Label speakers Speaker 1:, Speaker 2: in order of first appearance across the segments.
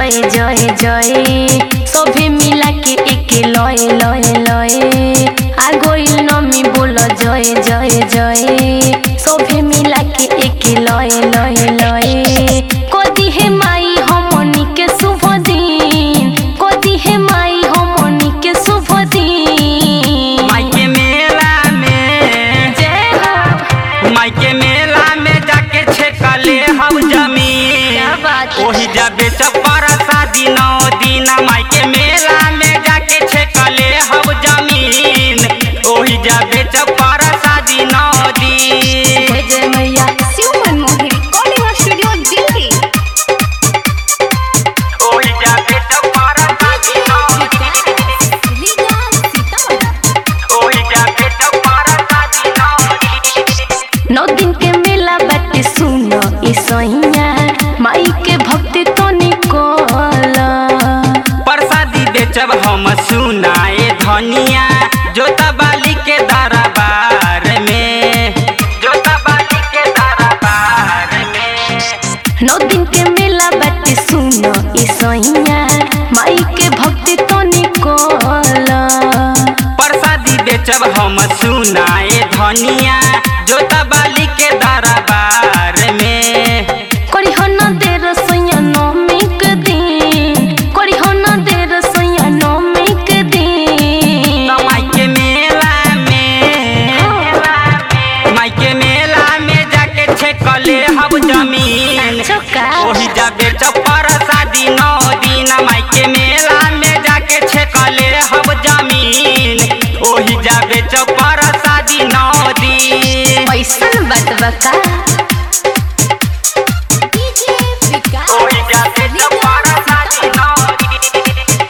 Speaker 1: जय जय जय सभे मिला के एक लय लय लय आ गइल नमी बोल जय जय जय सभे मिला के एक लय लय लय कदी हे माई हमनी के शुभ दिन कदी हे माई हमनी के शुभ दिन
Speaker 2: माइके मेला में
Speaker 1: जय हो
Speaker 2: माइके मेला में जाके छेकले हम जमीन
Speaker 1: क्या बात है?
Speaker 2: ओही जबे चपर शादी नौ दिन माइके मेला में जाके छेकले हम जमीन ओही जबे चपर शादी नौ दिन
Speaker 1: जय जय मैया
Speaker 3: शिव मनमोहन रिकॉर्डिंग स्टूडियो दिल्ली
Speaker 2: ओही जबे चपर शादी नौ दिन ओही जबे चपर शादी नौ दिन
Speaker 1: नौ दिन के मेला बाटे सुन ई सैया माई के भक्ति तो निकल
Speaker 2: प्रसादी बेचब हम सुनाए धनिया जोता बाली के दरबार में जोता बाली के दरबार में
Speaker 1: नौ दिन के मेला बाटे सुन ई सैया माई के भक्ति तो निकल
Speaker 2: प्रसादी बेचब हम सुनाए धनिया जोता बाली के दरबार में
Speaker 1: करी हो न देर सैया नौमी के दिन करी हो न देर सैया नौमी के दिन
Speaker 2: माई के मेला में माई के मेला में जाके छेकले हम जमीन
Speaker 1: चौका
Speaker 2: ओही जाबे चप्पर शादी नौ दिन माई के मेला में जाके छेकले हम जमीन ओही जाबे चप्पर शादी नौ दिन
Speaker 1: ऐसन बात बका
Speaker 2: ओही जाबे चप्पर शादी नौ दिन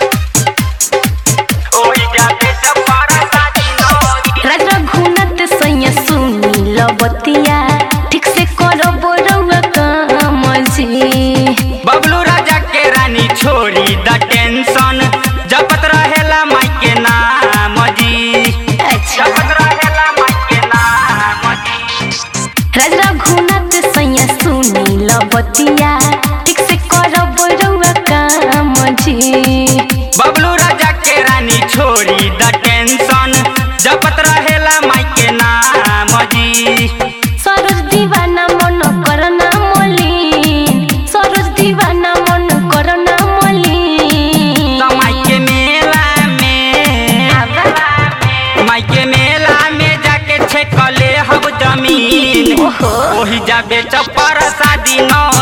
Speaker 2: ओही जाबे चप्पर शादी नौ दिन
Speaker 1: राजा घुनत सैया सुनी लबतिया ठीक से करो बोरौआ काम जी
Speaker 2: बबलू राजा के रानी छोड़ी द टेंशन जपत रहेला माई के नाम जी
Speaker 1: अच्छा
Speaker 2: जपत रहेला माई के नाम जी
Speaker 1: राजा घुनत सैया सुनी लबतिया ठीक से करो बोरौआ काम जी
Speaker 2: बबलू राजा के रानी छोड़ी द टेंशन जपत रहेला माई के नाम जी
Speaker 1: सरोज दीवाना मन करना मलिन सरोज दीवाना मन करना मलिन
Speaker 2: त माई के मेला में माई के मेला में जाके छेकले हम जमीन
Speaker 1: ओहो।
Speaker 2: ओही जाबे चप्पर शादी नौ